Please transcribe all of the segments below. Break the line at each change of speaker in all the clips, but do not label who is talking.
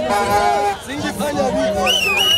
Singifanya vipi?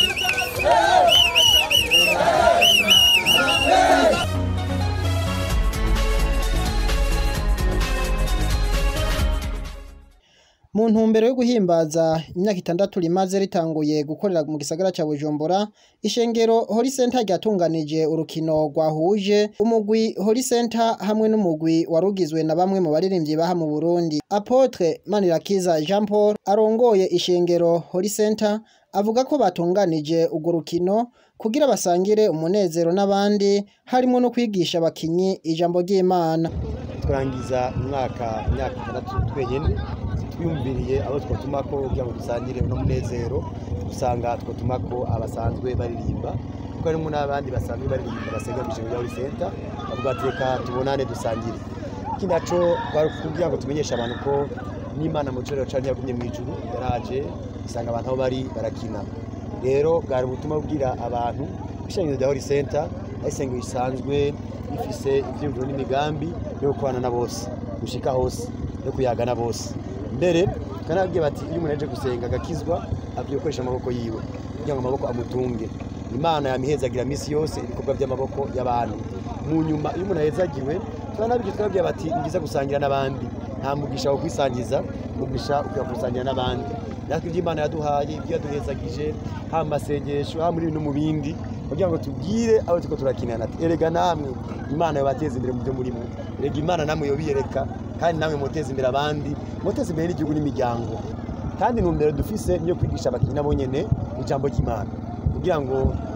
Mu ntumbero yo guhimbaza imyaka itandatu rimaze ritanguye gukorera mu gisagara ca Bujumbura, ishengero Holy Center ryatunganije urukino rwahuje umugwi Holy Center hamwe n'umugwi warugizwe na bamwe mu baririmvyi baha mu Burundi. Apotre Manirakiza Jean Paul arongoye ishengero Holy Center avuga ko batunganije urwo rukino kugira basangire umunezero n'abandi harimwo no kwigisha abakinyi ijambo ry'Imana.
turangiza umwaka imyaka itandatu twenyene twiyumviriye abo twotumako kugira ngo dusangire uno munezero usanga twotumako abasanzwe baririmba kuko harimo n'abandi basanzwe baririmba basenga mu ijambo rya Holy Center bavuga ati reka tubonane dusangire iki naco kwari kugira ngo tumenyeshe abantu ko n'Imana mu cyorero cari yagumye mu ijuru yaraje isanga abantu aho bari barakina rero bwari ubutumwa bubwira abantu ishengero rya Holy Center ari isengero risanzwe rifise ivyiyumviro n'imigambi yo gukorana na bose gushika hose no kuyaga na bose mbere kanabwiye bati iyo umuntu aje gusenga agakizwa akwiye gukoresha amaboko yiwe kugira ngo amaboko amutunge imana yamihezagira misi yose ibikorwa by'amaboko y'abantu mu nyuma iyo umuntu ahezagiwe turanabiryo twababwiye bati ni byiza gusangira n'abandi nta mugisha wo kwisangiza mugisha ukwiye gusangira n'abandi natwe ibyo imana yaduhaye ibyo yaduhezagije haba mu masengesho haba muri no mu bindi kugira ngo tubwire abo turiko turakinana ati erega namwe imana yobateza imbere mu byo murimo erega imana namwe yobiyereka kandi namwe muteza imbere abandi muteza imbere n'igihugu n'imiryango kandi intumbero dufise niyo kwigisha abakinyi nabo nyene ijambo ry'imana kugira ngo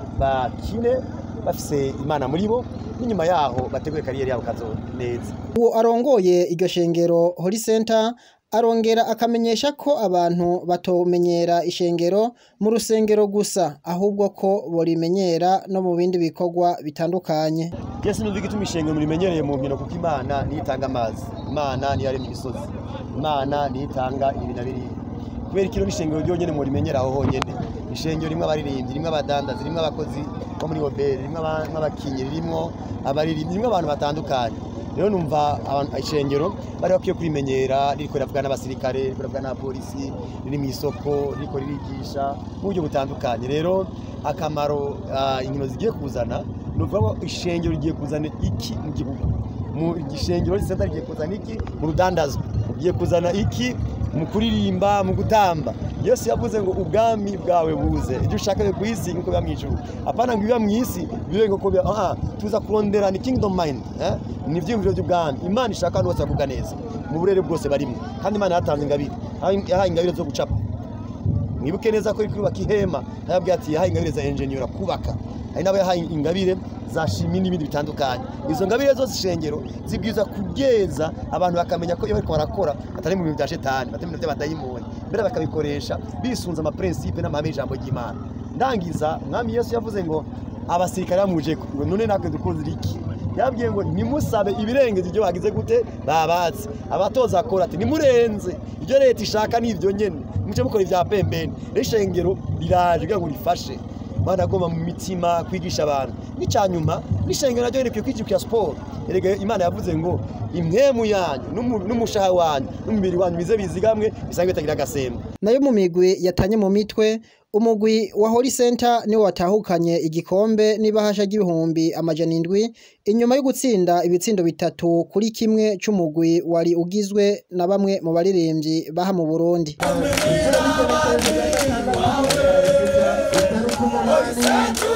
bakine bafise imana muri bo n'inyuma yaho bategure kariyeri yabo kazo neza
uwo arongoye iryo shengero Holy Center arongera akamenyesha ko abantu batomenyera ishengero mu rusengero gusa ahubwo ko borimenyera no mu bindi bikorwa bitandukanye
Yesu numva igituma ishengero murimenyereye mu nkino kuko Imana niyo itanga amazi Imana niyo yaremye imisozi Imana niyo itanga ibi na biriya kubera ikiro n'ishengero ryonyene murimenyera aho honyene ishengero rimwe abaririmbyi rimwe abadandazi rimwe abakozi bo muri hoteli rimwe aba- abakinyi rimwo abaririmbyi rimwe abantu batandukanye rero numva abantu- ishengero bari bakwiye kurimenyera ririko riravuga n'abasirikare ririko riravuga n'abapolisi riri mu isoko ririko ririgisha mu buryo butandukanye rero akamaro ah, inkino zigiye kuzana ni ukuvuga ko ishengero rigiye kuzana iki mu gihugu mu gishengero risenta rigiye kuzana iki mu rudandazwa rigiye kuzana iki mu kuririmba mu gutamba yesu yavuze ngo ubwami bwawe buze ibyo ushaka bibe ku isi nk'uko biba mu ijuru apana ngo ibiba mu isi bibe nk'uko biba aha tuza kurondera ni kingdom mind eh? ni ivyiyumviro by'ubwami imana ishaka abantu bose bavuga neza mu burere bwose barimo kandi imana yatanze ingabire yahaye ingabire zo gucapa mwibuke neza ko iri kubaka ihema yababwiye ati yahaye ingabire za enjeniyera kubaka hari n'abo yahaye ingabire za shimi n'ibindi bitandukanye izo ngabire zose ishengero zibwiza kugeza abantu bakamenya ko iyo bariko barakora atari mu bintu bya shetani batari mu bintu by'abadayimoni mbere bakabikoresha bisunze amaprincipe n'amahame y'ijambo ry'imana ndangiza umwami yesu yavuze ngo abasirikare bamuje ngo none natwe dukunze iki yabwiye ngo nimusabe ibirengeje ibyo bagize gute babatse abatoza akora ati nimurenze ibyo leta ishaka ni ibyo nyene muce mukora ibya pembeni rero ishengero riraje kugira ngo rifashe mana agomba mu mitima kwigisha abantu n'icyanyuma n'ishengero naryo rikwiye kwijukira siporo erega imana yavuze ngo impwemu yanyu n'umu- n'umushaha wanyu n'umubiri wanyu bize bizigamwe bisange bitagira agasembo
nayo mu migwi yatanye mu mitwe umugwi wa Holy Center niwo watahukanye igikombe n'ibahasha ry'ibihumbi amajana indwi inyuma yo gutsinda ibitsindo bitatu kuri kimwe c'umugwi wari ugizwe na bamwe mu baririmbyi baha mu Burundi
Holy Center